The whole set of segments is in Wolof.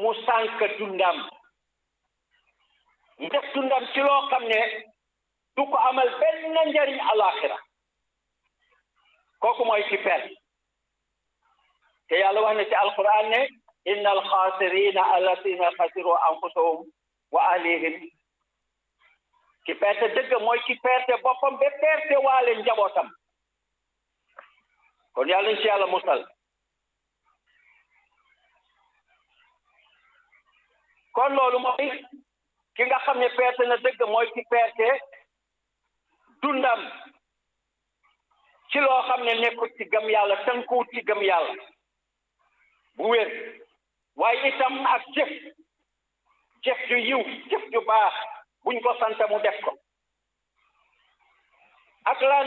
mu sànk dundam mu def dundam ci loo xam ne du ko amal benn njariñ alaxira kooku mooy ci per te yàlla wax ne ci alquran ne inna alxaasirina allatina xasiru anfusahum wa ahlihim ki perte dëgg mooy ki perte boppam ba perte waale njabootam kon yàlla ci yàlla musal kon loolu mooy ki nga xam ne perte na dëgg mooy ki perte dundam ci loo xam ne nekkul ci gëm yàlla tënkuwut ci gëm yàlla bu wér waaye itam ak jëf jëf ju yiw jëf ju baax buñ ko sant mu def ko ak lan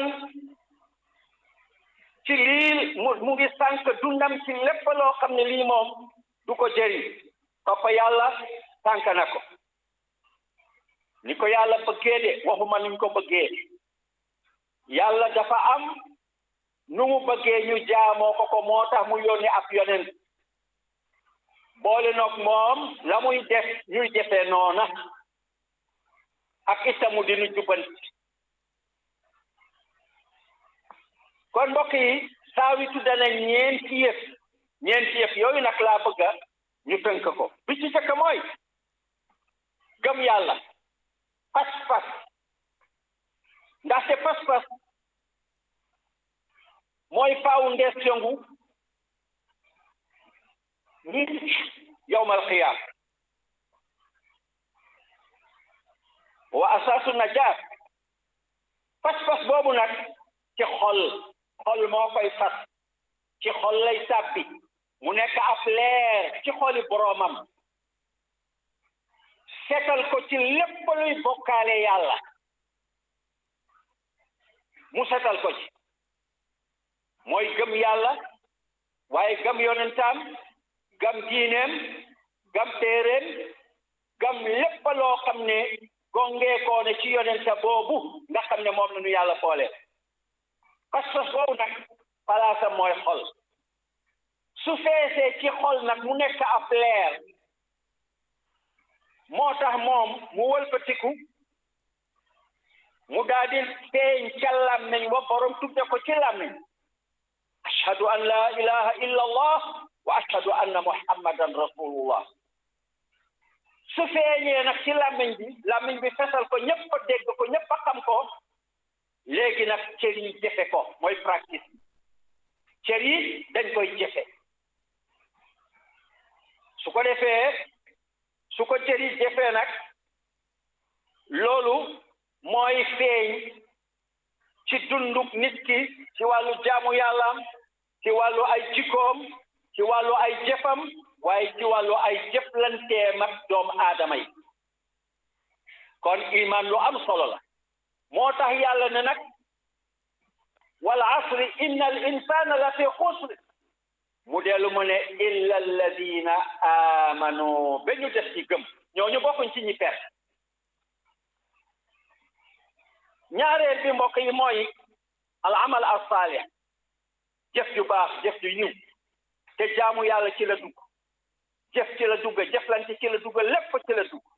ci lii mu mu ngi sànq dundam ci lépp loo xam ne lii moom du ko jëriñ topp yàlla sànq na ko ni ko yàlla bëggee de waxuma niñ ko bëggee yàlla dafa am nu mu bëggee ñu jaamoo ko ko moo tax mu yónni ab yonent boole noog moom la muy def ñuy defee noona ak itamu di nu jubbanti kon mbokk yi saa wi tudda na ñeenti yëf ñeenti yëf yooyu nag laa bëgga ñu tënk ko bi ci fekk mooy gëm yàlla pas-pas ndaxte pas-pas mooy foundation gu nit yowmal xiyaam wa asaasu najaat pas-pas boobu nag ci xol xol moo koy fas ci xol lay sàbbi mu nekk ab leer ci xoli boroomam setal ko ci lépp luy bokkaale yàlla mu setal ko ci mooy gëm yàlla waaye gëm yonentaam gëm diineem gëm téeréem gëm lépp loo xam ne gongeekoo ne ci yonenta boobu nga xam ne moom la ñu yàlla boole pas-pas boobu nag palaasam mooy xol su feesee ci xol nag mu nekk ab leer moo tax moom mu wëlbatiku mu daal di feeñ ca làmmiñ wa borom tudde ko ci làmmiñ ashhadu an la ilaha illa allah wa ashhadu anna muhammadan rasulullah su feeñee nag ci làmmiñ bi làmmiñ bi fesal ko ñëpp ko dégg ko ñëpp a xam ko léegi nag cër yi jëfe ko mooy practice cër yi dañ koy jëfe su ko defee su ko cër yi jëfee nag loolu mooy feeñ ci dunduk nit ki ci wàllu jaamu yàllaam ci wàllu ay jikkoom ci wàllu ay jëfam waaye ci wàllu ay jëflanteem ak doomu aadama yi kon iman lu am solo la moo tax yàlla ne nag wal asri inna al insana la fi xusr mu dellu mu ne illa alladina amanu ba ñu def ci gëm ñooñu bokkuñ ci ñi perte ñaareel bi mbokk yi mooy al amal as saalih jëf ju baax jëf ju yiw te jaamu yàlla ci la dugg jëf ci la dugg jëflante ci la dugg lépp ci la dugg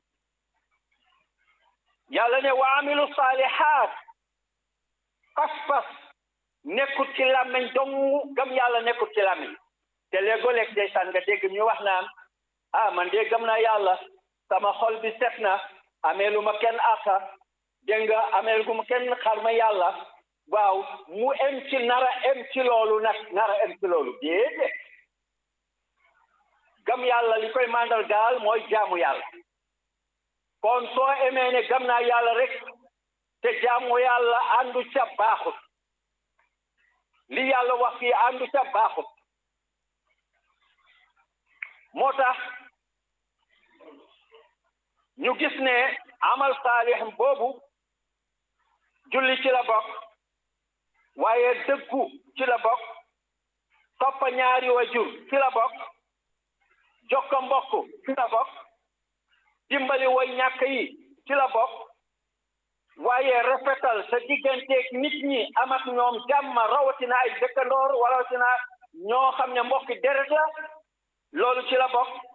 yàlla ne wa amilu saalihaat pas-pas nekkut ci làmmiñ dong gëm yàlla nekkut ci làmmiñ te léegoo-léeg ndeysaan nga dégg ñu wax naan ah man de gëm naa yàlla sama xol bi set na ameelu ma kenn àqa dégg nga ameel gu ma kenn xar ma yàlla waaw mu em ci nara em ci loolu nag nara em ci loolu déedéet gëm yàlla li koy mandal gaal mooy jaamu yàlla kon soo emee ne gëm naa yàlla rek te jaamu yàlla àndu ca baaxut li yàlla wax fii àndu ca baaxut moo tax ñu gis ne amal saalix boobu julli ci la bokk waaye dëggu ci la bokk toppa ñaari wajur ci la bokk jokka mbokk ci la bokk dimbali way ñàkk yi ci la bokk waaye rafetal sa digganteeg nit ñi am ak ñoom jàmm rawatina ay dëkkandoor rawatina ñoo xam ne mbokki deret la loolu ci la bokk